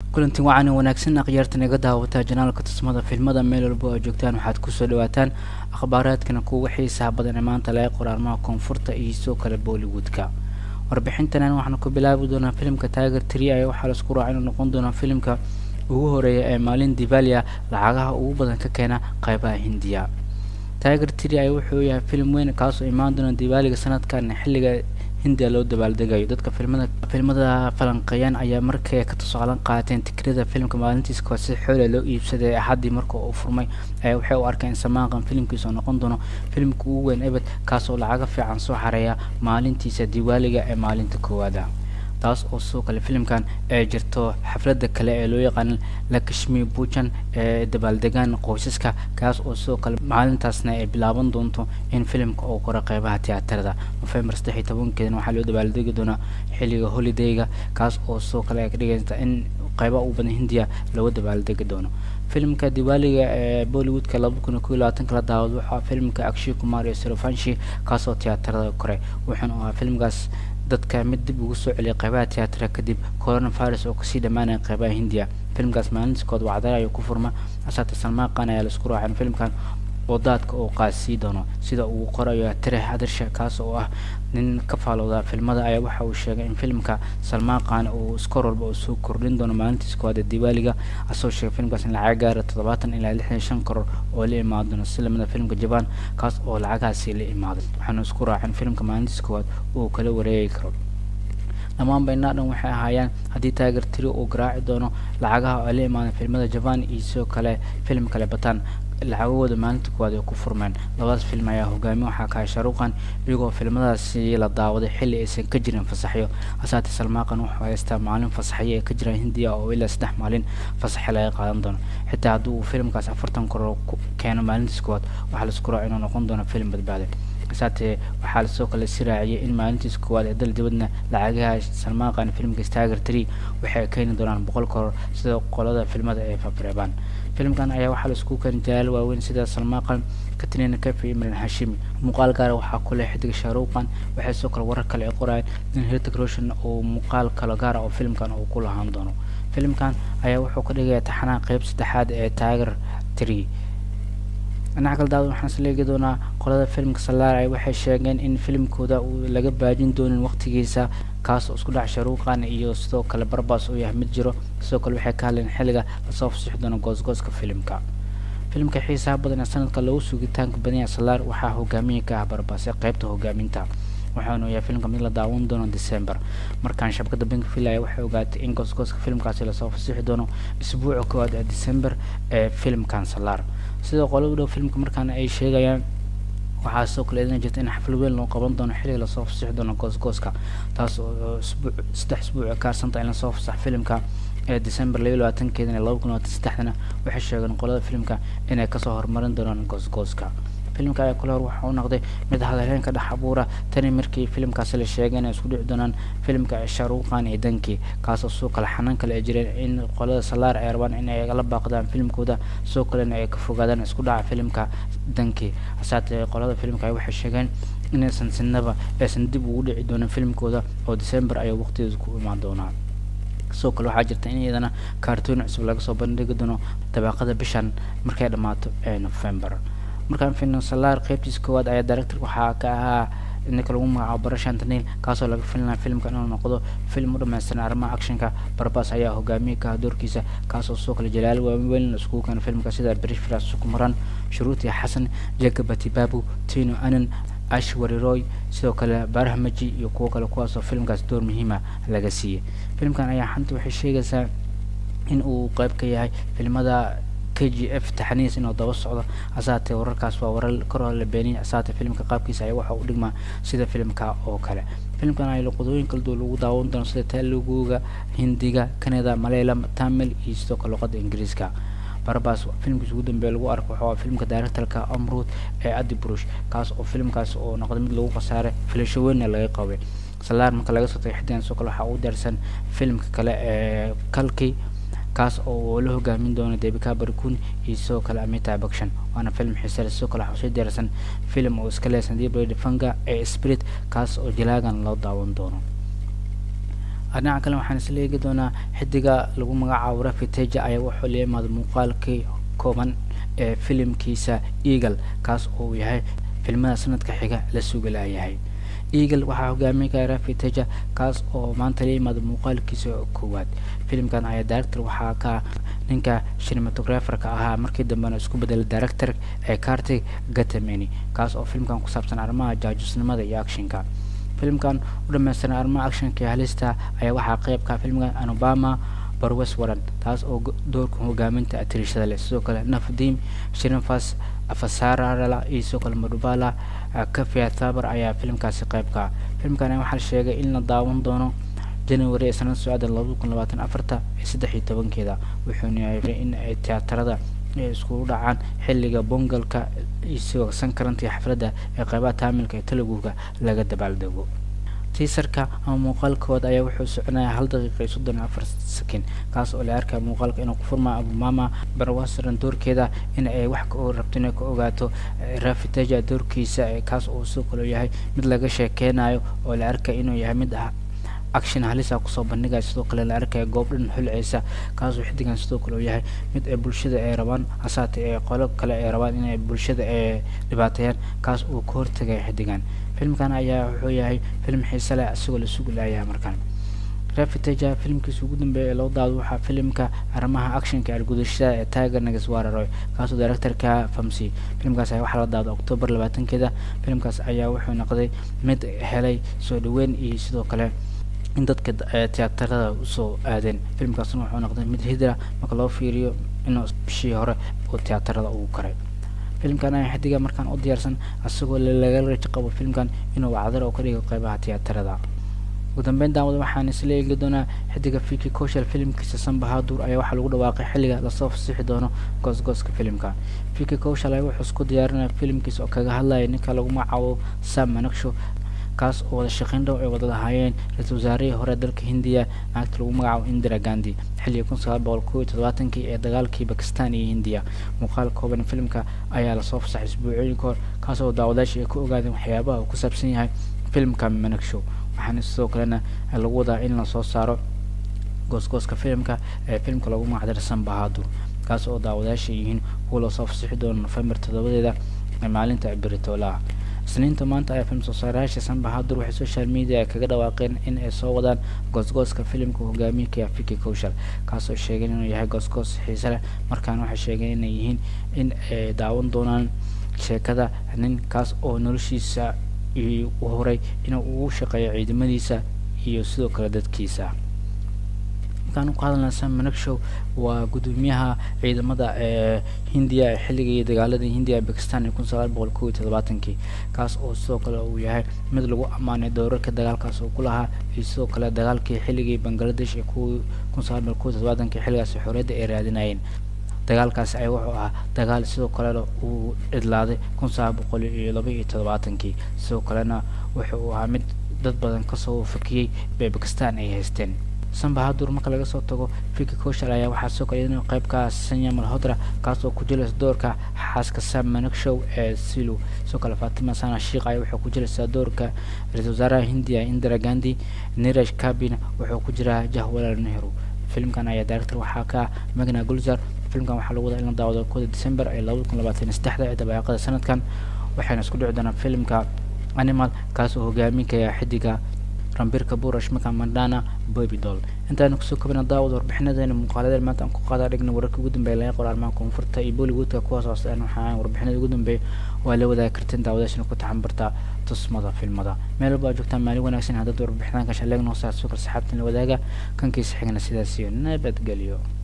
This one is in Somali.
kulanti wacan wanaagsan akhyaartan iga daawataa janaalka tusmada filmada meel walba oo joogtaan waxaad kusoo dhawaataan akhbaaraadkana kuwa xiisaha badan ee maanta laga qoraarmaha koonfurta iyo sidoo kale bollywoodka warbixintanan waxaana ku bilaabi doonaa filimka tiger tree ayaa waxaa laisku raaca inuu noqon doonaa filimka ugu horeeya ee maalin divalia lacagaha ugu badan ka keena qeybaha hindiya tiger tree ayaa wuxuu yahay filim weyn kaasoo imaan doona divaaliga sanadkan xilliga hindiya loo dabaaldegayo dadka filmada filmada falanqeeyaan ayaa markay ka tusaalan qaateen tikrada filimka maalintiis kood si xoole loo iibsaday axaddii marka uu furmay ayaa waxay u arkeen in samaaqan filimkiisa noqon doono filimka ugu weyn ebed kaasoo lacaga fiican soo xareeya maalintiisa diwaaliga ee maalinta koowaada taas oo sidoo kale filimkan ee jirto xafladda kale ee loo yaqaan lakashmi bujan ee dabaaldegaan qoysaska kaas oo sidoo kale maalintaasna ay bilaaban doonto in filimka uu qoro qeybaha tiyaatarada nofembar saddex iyo tobankeedana waxaa loo dabaaldegi doonaa xilliga holidayga kaas oo sidoo kale ay ka dhigaysa in qeybaha ugu badan hindiya lagu dabaaldegi doono filimka diwaaliga ee bollywoodka laba kun iyo kow iyo labaatanka la daawad waxaa filimka akshay kumar iyo sorofanshi kaasoo tiyaatarada kore wuxuuna ahaa filimkaas dadka mid dib ugu soo celiyay qeybaha tiyaatarka kadib coronavirus oo kasii dhammaanaya qeybaha hindiya filimkaas maalintiskood wacdara ayuu ku furma asaata salmaaqan ayaa laisku raacin filimkan oo daadka uu qaasii doono sida uu qorayo tire hadarsha kaas oo ah nin ka faalooda filmada ayaa waxa uu sheegay in filimka salmaaqan uu iskor walba uu soo kordhin doono maalintiis koowaad ee diwaaliga asoo sheegay filimkaas in lacag gaara toddobaatan ilaa lixdan shan koror oo la imaan doono si lamida filimka jaban kaas oo lacagahaasi la imaaday waxaana isku raacin filimka maalintiis koowaad uu kala wareegi karo dhammaan baynaa dhan waxay ahaayeen haddii taager tiri uu garaaci doono lacagaha oo la imaadan filmada jaban iyo sidoo kale filim kale bataan lacagahooda maalinta kuwaad ay ku furmeen labadaas film ayaa hogaamiye waxaa kahay sharuuqan iyagoo filmadaasi la daawaday xilli aysan ka jirin fasaxyo hasaate salmaaqan wuxuu haystaa maalin fasaxyo ee ka jira hindiya oo ilaa saddex maalin fasaxyo laga qaadan doono xitaa haddii uu filimkaas afartan koror keeno maalintiis kuwaad waxaa laisku raaca inuu noqon doono filim badbaade hasaatee waxaa lasoo kale si raaciyay in maalintiis koowaad ee dal dibadna lacagaha salmaaqan filimka stagger tree waxay keeni doonaan boqol koror sida qolada filmada ee fabreebaan filimkan ayaa waxaa laisku keenay jalaal waaweyn sida salmaaqan katrina kafi imran hashimi muuqaal gaara waxaa ku leh xidiga shaaruuqan waxay sidoo kale warar kale ay qorayaan in hirtig roshan uu muuqaal kalo gaara oo filimkan uu ku lahaan doono filimkan ayaa wuxuu ka dhigaya taxanaa qeyb saddexaad ee tiger tree dhinaca kale daawad waxaan isleegi doonaa qolada filimka salaar ay waxay sheegeen in filimkooda uu laga baajin doonin waqtigiisa kaas oo isku dhac sharuuqan iyo sidoo kale barbas uu yahay mid jiro sidoo kale waxay ka hadleen xilliga lasoo fasixi doono goosgooska filimka filimka xiisaha badan ee sanadka lagu sugitaanka badanya salaar waxaa hogaamiye ka ah barbase qeybta hogaaminta waxaanu yahay filimka mid la daawan doono december markaan shabakada bankville ayaa waxay ogaatay in goosgooska filimkaasi lasoo fasixi doono isbuuca koowaad ee december ee filimkan salaar sida qolo u dhow filimka markaana ay sheegayaan waxaa sidoo kale idin jirta in xaflad weyn loo qaban doono xilliga lasoo fasixi doono goosgooska taas oo isbuuc saddex isbuuc ka harsanta in lasoo fasax filimka ee december laba iyo labaatankeedana laba kun labaatan saddexdana waxay sheegeen qolada filimka inay kasoo horumarin doonaan goosgooska filimka ayaa kale hor waxa uu noqday mid hadalheen ka dhex abuura tani markii filimkaasi la sheegay inay isku dhici doonaan filimka shaaruuqan iyo dankii kaasoo sidoo kale xanaan kale ay jireen in qolada salaar ay rabaan in ay la baaqdaan filimkooda sidoo kalena ay ka fogaadaan isku dhaca filimka dankii hasaatee qolada filimka ay waxay sheegeen inaysan sinaba aysan dib ugu dhici doonin filimkooda oo december ayay waqtigeeda ku imaan doonaa sidoo kale waxaa jirta in iyadana kaartoon cusub laga soo bandhigi doono dabaaqada bishan markay dhammaato ee november markaan filno salaar qeybtiisa koowaad ayaa director waxaa ka ahaa ninka lagu magacaabo barashan tanil kaasoo laga filinaya filimka inuu noqdo film u dhamaystiran arrimaha actionka barbas ayaa hogaamiye ka ah doorkiisa kaasoo sidoo kale jalaal waaweyn iskugu keena filimka sida brish firas sukumaran shuruuti xasan jagabati babu tino anan ashwari roy sidoo kale barahmaji iyo kuwo kale kuwaasoo filimkaas door muhiima laga siiyey filimkan ayaa xanta waxay sheegaysaa in uu qeyb ka yahay filimada k g f taxaniis inuu daba socdo hasaatee wararkaas waa warar kor la beeniyay hasaatee filimka qaabkiisa ayaa waxa uu dhigmaa sida filimka oo kale filimkan ay luqadooyin kala duwan lagu daawan doono sida teluguga hindiga canada malaylam tamil iyo sidoo kale luqada ingiriiska barbas filimkiisa ugu dambeeya lagu arko waxaa filimka directorka amrud ee adi brush kaas oo filimkaas oo noqday mid lagu khasaaray filasho weynna laga qabay salaar marka laga soo tagay xidigan sidoo kale waxaa ugu diyaarsan filimka kale ee kalki kaas oo la hogaamin doono debika barkun iyo sidoo kale amita bakshan waana film xiisale sidoo kale waxaa soo diyaarsan film oo iska leesan dibra fanga ee spirit kaas oo jalaagan loo daawan doono dhinaca kale waxaan isla eegi doonaa xidiga lagu magacaabo rafi teja ayaa wuxuu la yimaada muuqaalkii kooban ee filimkiisa eagle kaas oo uu yahay filmada sanadka xiga la sugi laayahay eagle waxaa hogaamin kara rafi teja kaas oo maanta la yimaada muuqaalkiisa koowaad filimkan ayaa director waxaa ka ninka cinematographerka ahaa markii dambena isku bedelay director ee cartig gatameni kaas oo filmkan ku saabsan arrimaha jaajusnimada iyo actionka filimkan u dhamaystiran arrimaha actionka iyo halista ayaa waxaa qeybka filmkan anobama barwes waran taas oo doorka hogaaminta atirishada leh sidoo kale nafdim shinafas afasarala iyo sidoo kale madubala kafia thabar ayaa filimkaasi qeybka filimkan waxaa la sheegay in la daawan doono january ee sanada socda labada kun labaatan afarta ee saddex iyo tobankeeda wuxuuna yahay in ay tiyaatarada ay iskugu dhacaan xilliga bongalka iyo sidoo sankarantiga xafladda ee qeybaha taamilka ee teluguga laga dabaaldego tiisarka ama muuqaalkooda ayaa wuxuu soconaya hal daqiiqa iyo soddon afar sakin kaas oo la arkaya muuqaalka inuu ku furmaa abumama barwasaran doorkeeda in ay wax ka rabto inay ka ogaato rafiteja doorkiisa kaas oo sidoo kale yahay mid laga sheekeynayo oo la arkaya inuu yahay mid ah action halisa kusoo bandhigaya sidoo kale la arkaya goob dhan xulceysa kaasoo xidigan sidoo kale uu yahay mid ay bulshada ay rabaan hasaate ee qolo kale ay rabaan inay bulshada ay dhibaateeyaan kaas uu ka hortagaya xidigan filmkan ayaa wuxuu yahay film xiise leh isagoo la sugi laayaha markaan rafiteja filimkiisa ugu dambeeya ee loo daado waxaa filimka arrimaha actionka argudashada ee tiger nagaswararoy kaasoo directorka famsi filimkaas ayaa waxaa la daado octoobar labaatankeeda filimkaas ayaa wuxuu noqday mid helay soo dhaweyn iyo sidoo kale in dadka tiyaatarada usoo aadeen filimkaasna wuxuu noqday mid hidra marka loo fiiriyo inuu bishii hore oo tiyaatarada ugu karay filimkan ayaa xidiga markaan u diyaarsan isagoo laga rajo qabo filimkan inuu wacdar oo ka dhigo qeybaha tiyaatarada ugu dambeyn daawada waxaan isla eegi doonaa xidiga fiki koshal filimkiisa sanbahadur ayaa waxaa lagu dhawaaqay xilliga lasoo fasixi doono goosgooska filimka fiki koshal ayaa wuxuu isku diyaarinaya filimkiisa oo kaga hadlaya ninka lagu magacaabo sam manaksho kaas oo wada shaqeyn dhow ay wada lahaayeen ra-iisul wasaarihii hore dalka hindiya naagta lagu magacaabo indira gandi xilligii kun sagaal boqol kow iyo toddobaatankii ee dagaalkii bakistan iyo hindiya muuqaal kooban filimka ayaa lasoo fasaxay isbuucooyin ka hor kaas oo daawadaashii ay ku ogaadeen waxyaabaha uu ku saabsan yahay filimka managshow waxaana sidoo kalena lagu wadaa in lasoo saaro goosgooska filimka ee filimka lagu magacdarsan bahadur kaas oo daawadaasha yihiin kuwa lasoo fasixi doono nofembar toddobadeeda ee maalinta biritoolaha isniinta maanta ayaa film soo saarayaasha sanbahadur waxay social media kaga dhawaaqeen in ay soo wadaan goosgooska filimka hogaamiyka fiki kowshal kaasoo sheegeen inuu yahay goosgoos xiise leh markaana waxay sheegeen inay yihiin in ay daawan doonaan sheekada nin kaas oo noloshiisa u horay inuu ugu shaqeeyo ciidamadiisa iyo sidoo kale dadkiisa markaan ku hadalna sam managshow waa gudoomiyaha ciidamada ee hindiya ee xilligii dagaaladii hindiya ee bakistan ee kun sagaal boqol kow iyo toddobaatankii kaas oo sidoo kale uu yahay mid lagu ammaanay doorarka dagaalkaas uu ku lahaa iyo sidoo kale dagaalkii xilligii bangladesh ee ku kun sagaal boqol kow iyo toddobaatankii xilligaas xorriyadda ay raadinayeen dagaalkaasi ayaa wuxuu ahaa dagaal sidoo kalena uu cidlaaday kun sagaal boqol iyo laba iyo toddobaatankii sidoo kalena wuxuu ahaa mid dad badan kasoo fakiyey bay bakistan ay haysteen sanbahadur marka laga soo tago fiki koshal ayaa waxaa soo kale inuu qeybka sanya malhodra kaas oo ku jilaysa doorka xaaska sam managshow ee silu sidoo kale fatima sana shiikh ayaa wuxuu ku jilaysaa doorka ra-iisul wasaaraha hindiya indira gandi niraj kabina wuxuu ku jiraa jahwalal nehru filimkan ayaa director waxaa ka magna gulzar filimkan waxaa lagu wadaa in la daawado kooda december ee labada kun labaatan saddexda ee dabaaqada sanadkan waxayna isku dhici doonaa filimka animal kaas oo hogaaminaya xidiga rambirka burash maka mandana babydol intaanu kusoo kabana daawad warbixinadeena muuqaaladeena maanta aan ku qaadaa dhigna wararka ugu dambeeya laga qoro arrimaha koonfurta iyo bollywoodka kuwaas hooseen waxaa warbixinada ugu dambeeya waa la wadaagi karteen daawadaashana ku taxanbarta tusmada filmada meel walba aad joogtaan maalin wanaagsan haddaad warbixinaan ka shaleegno saa soo kale saxaabtan la wadaaga kankiisa xigna sidaas iyo nabadgelyo